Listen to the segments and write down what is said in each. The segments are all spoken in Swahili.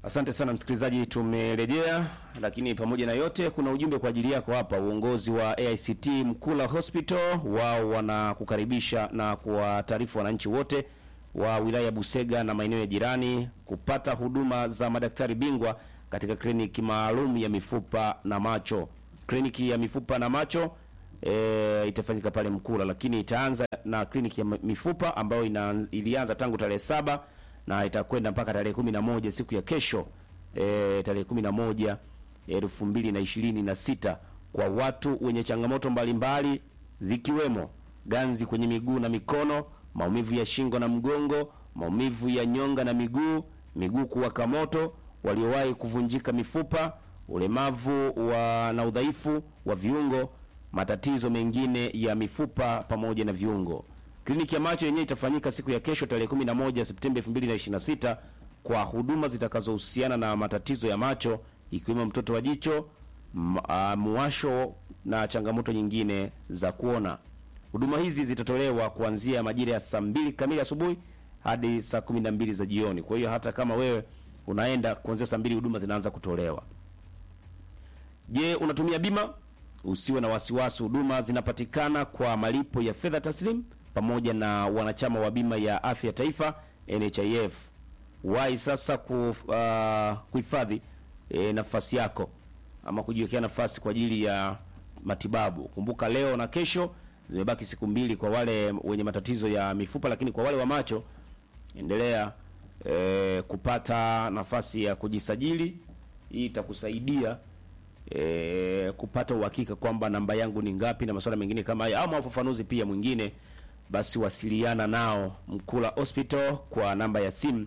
Asante sana msikilizaji, tumerejea. Lakini pamoja na yote, kuna ujumbe kwa ajili yako hapa. Uongozi wa AICT Mkula Hospital wao wanakukaribisha na kuwataarifu wananchi wote wa wilaya ya Busega na maeneo ya jirani kupata huduma za madaktari bingwa katika kliniki maalum ya mifupa na macho. Kliniki ya mifupa na macho e, itafanyika pale Mkula, lakini itaanza na kliniki ya mifupa ambayo ina, ilianza tangu tarehe saba na itakwenda mpaka tarehe kumi na moja siku ya kesho e, tarehe kumi na moja elfu mbili na ishirini na sita kwa watu wenye changamoto mbalimbali zikiwemo ganzi kwenye miguu na mikono, maumivu ya shingo na mgongo, maumivu ya nyonga na miguu, miguu kuwaka moto, waliowahi kuvunjika mifupa, ulemavu wa na udhaifu wa viungo, matatizo mengine ya mifupa pamoja na viungo. Kliniki ya macho yenyewe itafanyika siku ya kesho tarehe 11 Septemba 2026 kwa huduma zitakazohusiana na matatizo ya macho ikiwemo mtoto wa jicho, muwasho na changamoto nyingine za kuona. Huduma hizi zitatolewa kuanzia majira ya saa mbili kamili asubuhi hadi saa 12 za jioni. Kwa hiyo hata kama wewe unaenda kuanzia saa mbili huduma zinaanza kutolewa. Je, unatumia bima? Usiwe na wasiwasi, huduma zinapatikana kwa malipo ya fedha taslim pamoja na wanachama wa bima ya afya ya taifa NHIF. Wahi sasa kuhifadhi uh, e, nafasi yako ama kujiwekea nafasi kwa ajili ya matibabu. Kumbuka leo na kesho zimebaki siku mbili kwa wale wenye matatizo ya mifupa, lakini kwa wale wa macho endelea e, kupata nafasi ya kujisajili. Hii itakusaidia e, kupata uhakika kwamba namba yangu ni ngapi na masuala mengine kama haya, ama ufafanuzi pia mwingine basi wasiliana nao Mkula Hospital kwa namba ya simu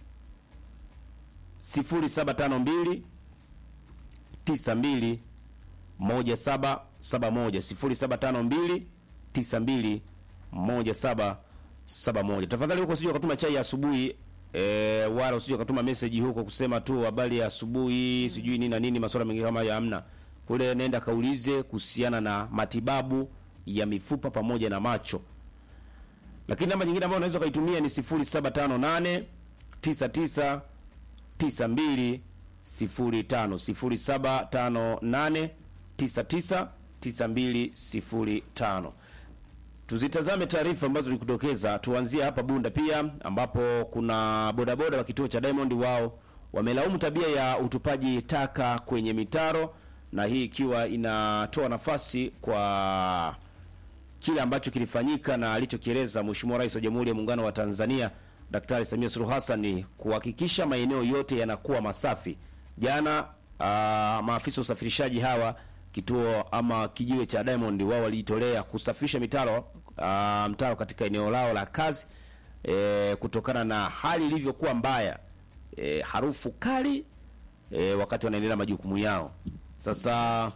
0752 92 1771 0752 92 1771. Tafadhali huko usije ukatuma chai ya asubuhi e, wala usije ukatuma message huko kusema tu habari ya asubuhi sijui nini na nini, masuala mengine kama ya hamna. Kule nenda kaulize kuhusiana na matibabu ya mifupa pamoja na macho lakini namba nyingine ambayo unaweza ukaitumia ni 0758 99 92 05 0758 99 92 05. Tuzitazame taarifa ambazo tulikudokeza. Tuanzie hapa Bunda pia ambapo kuna bodaboda wa kituo cha Diamond, wao wamelaumu tabia ya utupaji taka kwenye mitaro, na hii ikiwa inatoa nafasi kwa kile ambacho kilifanyika na alichokieleza Mheshimiwa Rais wa Jamhuri ya Muungano wa Tanzania Daktari Samia Suluhu Hassan kuhakikisha maeneo yote yanakuwa masafi. Jana uh, maafisa usafirishaji hawa kituo ama kijiwe cha Diamond wao walijitolea kusafisha mitaro uh, mtaro katika eneo lao la kazi e, kutokana na hali ilivyokuwa mbaya e, harufu kali e, wakati wanaendelea majukumu yao. Sasa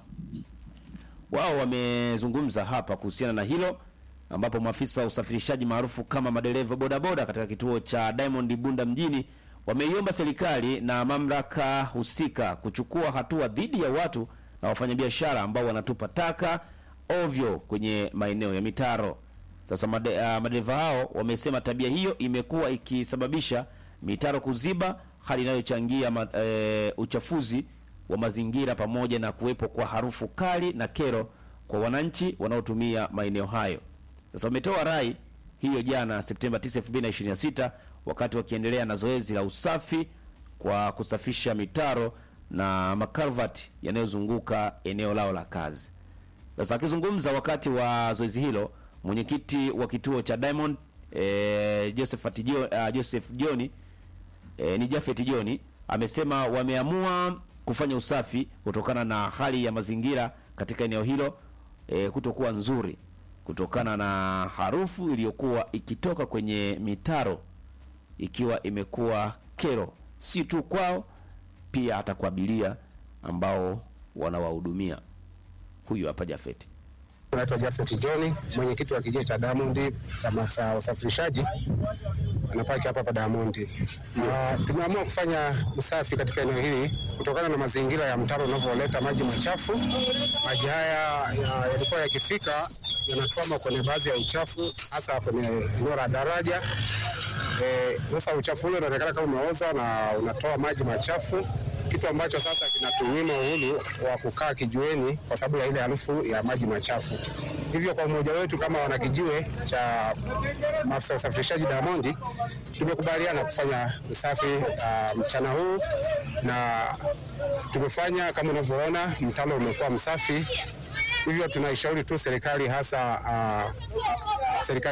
wao wamezungumza hapa kuhusiana na hilo ambapo maafisa wa usafirishaji maarufu kama madereva bodaboda katika kituo cha Diamond Bunda mjini wameiomba serikali na mamlaka husika kuchukua hatua dhidi ya watu na wafanyabiashara ambao wanatupa taka ovyo kwenye maeneo ya mitaro. Sasa made, uh, madereva hao wamesema tabia hiyo imekuwa ikisababisha mitaro kuziba, hali inayochangia ma, e, uchafuzi wa mazingira pamoja na kuwepo kwa harufu kali na kero kwa wananchi wanaotumia maeneo hayo. Sasa wametoa rai hiyo jana Septemba 9, 2026 wakati wakiendelea na zoezi la usafi kwa kusafisha mitaro na makalvati yanayozunguka eneo lao la kazi. Sasa akizungumza wakati wa zoezi hilo, mwenyekiti wa kituo cha Diamond e, Joseph Tijoni, uh, Joseph Joni e, ni Jafet Joni amesema wameamua kufanya usafi kutokana na hali ya mazingira katika eneo hilo e, kutokuwa nzuri kutokana na harufu iliyokuwa ikitoka kwenye mitaro ikiwa imekuwa kero si tu kwao, pia hata kwa abiria ambao wanawahudumia. Huyu hapa Jafeti. Naitwa Jafet John, mwenyekiti wa kijiji cha Diamond cha masa usafirishaji anapaki hapa hapa Diamond. Uh, tumeamua kufanya usafi katika eneo hili kutokana na mazingira ya mtaro unavyoleta maji machafu. Maji haya yalikuwa ya yakifika yanatwama kwenye baadhi ya uchafu, hasa kwenye eneo la daraja Eh, Sasa uchafu ule unaonekana kama umeoza na unatoa maji machafu, kitu ambacho sasa kinatunyima uhuru wa kukaa kijiweni kwa sababu ya ile harufu ya maji machafu. Hivyo kwa umoja wetu kama wanakijiwe cha maafisa usafirishaji Diamond, tumekubaliana kufanya usafi uh, mchana huu na tumefanya kama unavyoona, mtalo umekuwa msafi. Hivyo tunaishauri tu serikali hasa uh, serikali